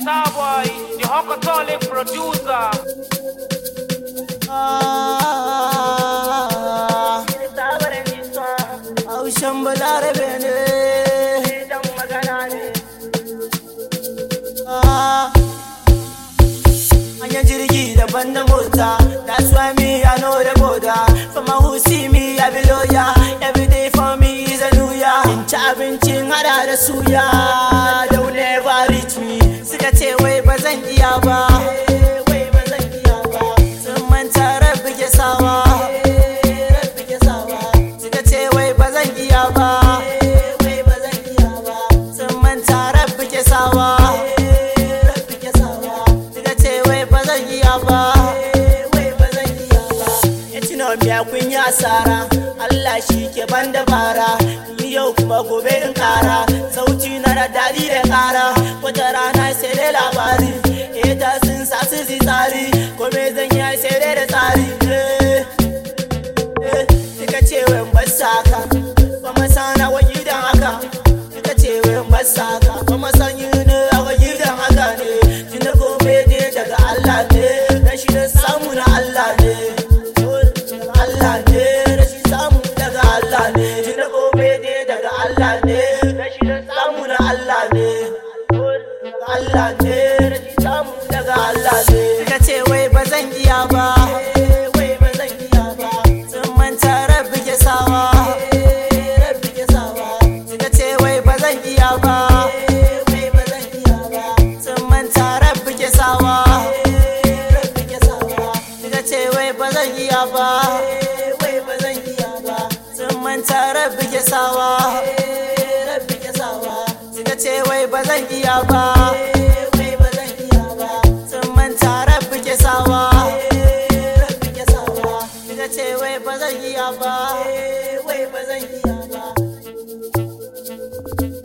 Starboy, the Hokatolic producer. Haushen balarabe ne Hanyar jirgi daban da mota That's why me I know the border From my who see me I be lawyer Every day for me is a new year In ci abincin hada da suya They'll never reach me Suka ce wai ba zan iya ba Wai ba zan iya ba Sun manta rabbi ke sawa Rabbi ke sawa Suka ce wai ba zan iya ba Wai ba zan iya ba Sun manta rabbi ke sawa Rabbi ke sawa Suka ce wai ba zan iya ba Wai ba zan iya ba Ya tuna biya kun yi asara Allah shi ke ban dabara Ni yau kuma gobe in kara Sauti na da daɗi da kara Wata rana sai dai labari Ita sun sa su zi tsari Kome zan yi sai dai da tsari Eh, eh, Suka ce wai basa ka Ba masana wa gidan haka Suka ce wai basa ka Ba masan yi ne a wa gidan haka ne Tunda gobe dai daga Allah ne Rashi da samu na Allah ne Allah ne rashi samu daga Allah ne Tunda gobe dai daga Allah ne Rashi da samu na Allah ne Allah ne rashi samu daga Allah ne Suka ce wai ba zan iya ba Wai ba zan iya ba Sun manta rabbi ke sawa Rabbi ke sawa Suka ce wai ba zan iya ba Wai ba zan iya ba Sun manta rabbi ke sawa Rabbi ke sawa Suka ce wai ba zan iya ba Wai ba zan iya ba Sun manta rabbi ke sawa Rabbi ke sawa Suka ce wai ba zan iya ba Wai ba zan iya ba Sun manta rabbi ke sawa Rabbi ke sawa Suka ce wai ba zan iya ba Wai ba zan iya ba